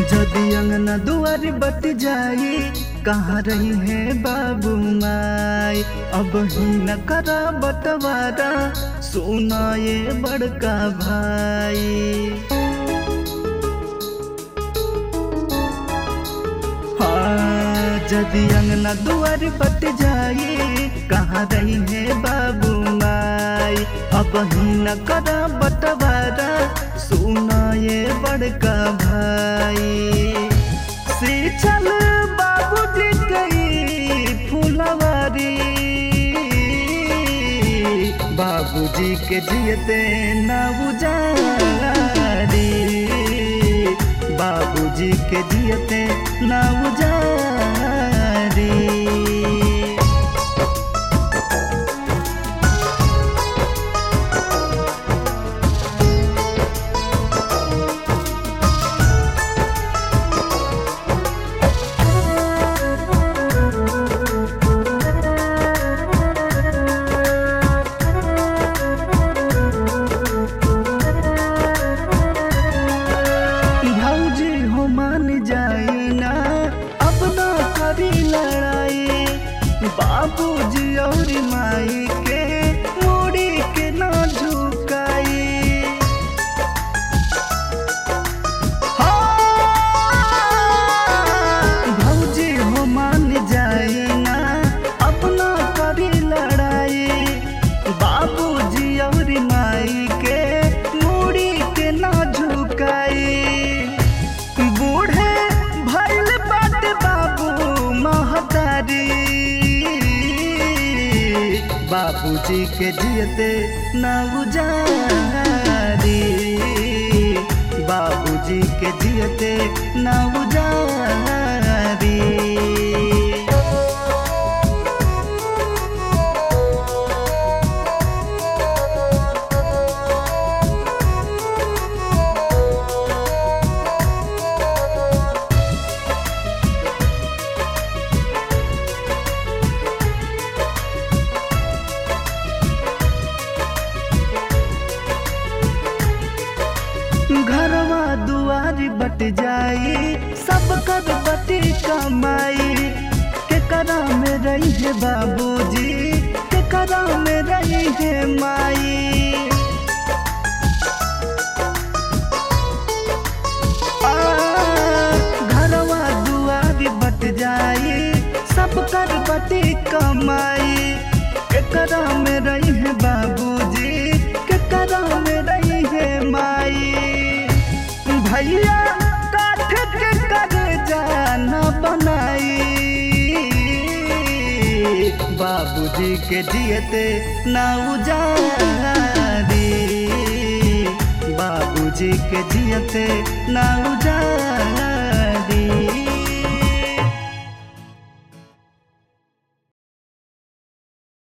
जदि अंगना दुआर बट जाई कहाँ रही है बाबू माई अब ही न करा बटवारा सुना ये बड़का भाई हाँ जदि अंगना दुआर बट जाई कहाँ रही है बाबू माई अब ही न करा बटवारा सुना ये बड़का भाई से चल बाबूजी गई फुलवारी बाबूजी के जियते ना उजारी बाबूजी के जियते ना उजारी भौजी हो मान जाई ना अब ना करी लड़ाई बाबूजी और माई के मोड़ी के ना झुकाई हाँ, भौजी हो मान जाई ना अब ना करी लड़ाई बाबूजी और माई के मुड़ी के ना झुकाई बूढ़े भैल बात बाबू महतारी बाबूजी के जियते ना उजारी बाबूजी के जियते ना उजारी घरवा दुआरी बट जाई सब कर बटी कमाई के करा में रही है बाबूजी के करा में रही है माई आ, घरवा दुआरी बट जाई सब कर बटी कमाई के करा में रही है बाबूजी के करा में रही है माई भैया काठ के कर जाना बनाई बाबूजी के जियते ना उजारी बाबूजी के जियते ना उजारी